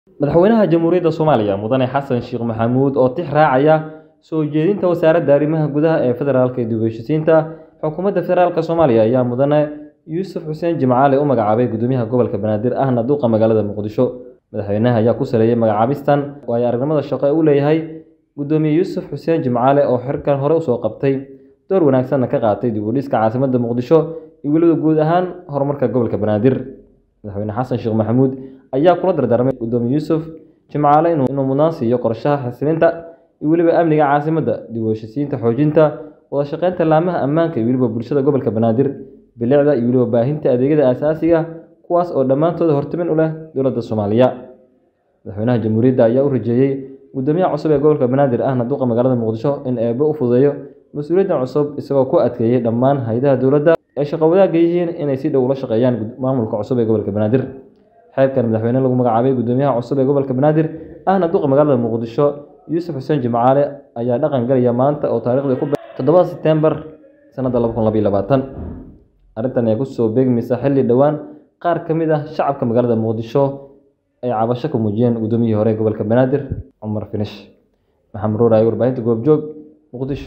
madaxweynaha jamhuuriyadda soomaaliya mudane xasan sheekh maxamuud oo tix raacaya soo jeedinta wasaaradda arrimaha gudaha ee federaalka ee dib u heshisiinta xukuumadda federaalka soomaaliya ayaa mudane yuusuf xuseen jimcaale u magacaabay gudoomiyaha gobolka banaadir ahna duuqa magaalada muqdisho madaxweynaha ayaa ku saleeyay magacaabistan oo ay aragnimada shaqo u leeyahay gudoomiye yuusuf xuseen jimcaale oo xirkan hore usoo qabtay door wanaagsanna ka qaatay dib u dhiska caasimadda muqdisho iyo weliba guud ahaan horumarka gobolka banaadir madaxweyne xasan sheekh maxamuud ayaa kula dardaarmay gudoomiye yuusuf jimcaale inuu mudnaan siiyo qorshaha xasilinta iyo weliba amniga caasimadda dib u heshisiinta xoojinta wada shaqeynta laamaha ammaanka iyo weliba bulshada gobolka banaadir bilicda iyo weliba baahinta adeegyada aasaasiga kuwaas oo dhammaantooda hortimin u leh dowladda soomaaliya madaxweynaha jamhuuriyadda ayaa u rajeeyey gudoomiyaha cusub ee gobolka banaadir ahna duqa magaalada muqdisho in eebe u fududeeyo mas-uuliyaddan cusub isagoo ku adkeeyey dhammaan hay-adaha dowladda ay shaqo wadaagga yihiin inay si dhow ula shaqeeyaan maamulka cusub ee gobolka banaadir xeerkan madaxweyne lagu magacaabay gudoomiyaha cusub ee gobolka banaadir ahna duqa magaalada muqdisho yuusuf xuseen jimcaale ayaa dhaqan galaya maanta oo taariikhdii ku toddobada setembar sanadda laba kun labaiyo labaatan arrintan ayaa kusoo beegmaysa xilli dhowaan qaar ka mid ah shacabka magaalada muqdisho ay cabasho ka muujiyeen gudoomiyihii hore ee gobolka banaadir cumar finish maxamed ruuraay warbaahinta goobjoog muqdisho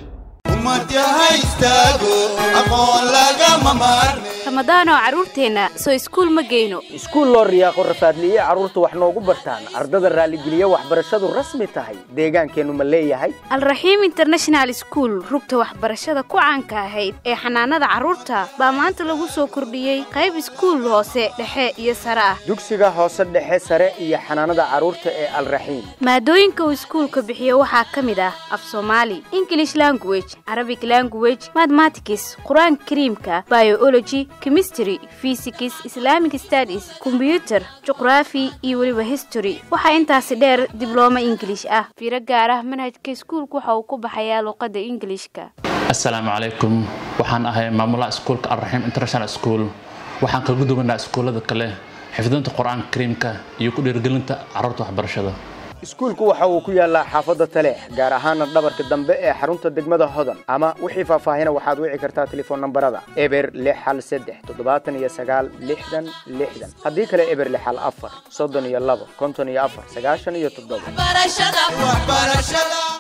ramadaanoo carruurteenna soo iskuul ma geyno iskuul loo riyaaqo rafaadliye carruurta wax noogu bartaan ardada raalligeliya waxbarashadu rasmi tahay deegaankeennu ma leeyahay alraxiim international iskuul rugta waxbarashada ku caanka ahayd ee xanaanada carruurta baa maanta lagu soo kordhiyey qayb iskuul hoose dhexe iyo sare ah dugsiga hoose dhexe sare iyo xanaanada carruurta ee alraxiim maadooyinka uu iskuulka bixiyo waxaa ka mid ah af soomaali english language arabic language mathematics qur-aanka kariimka biology chemistry physics islamic studies kombyuter juqraafi iyo weliba history waxaa intaasi dheer diblooma ingilish ah fiiro gaar ah manhajka iskuulka waxa uu ku baxayaa luuqadda ingilishka assalaamu calaykum waxaan ahay maamulaha iskuulka alraxiim international school waxaan kaga duwanaa iskuullada kale xifdinta qur-aanka kariimka iyo ku dhiirgelinta carruurta waxbarashada iskuulku waxa uu ku yaallaa xaafadda taleex gaar ahaana dhabarka dambe ee xarunta degmada hodan ama wixii faahfaahina waxaad wici kartaa telefoon nambarada eber lix hal saddex toddobaatan iyo sagaal lixdan lixdan haddii kale eber lix hal afar soddon iyo labo konton iyo afar sagaashan iyo toddoba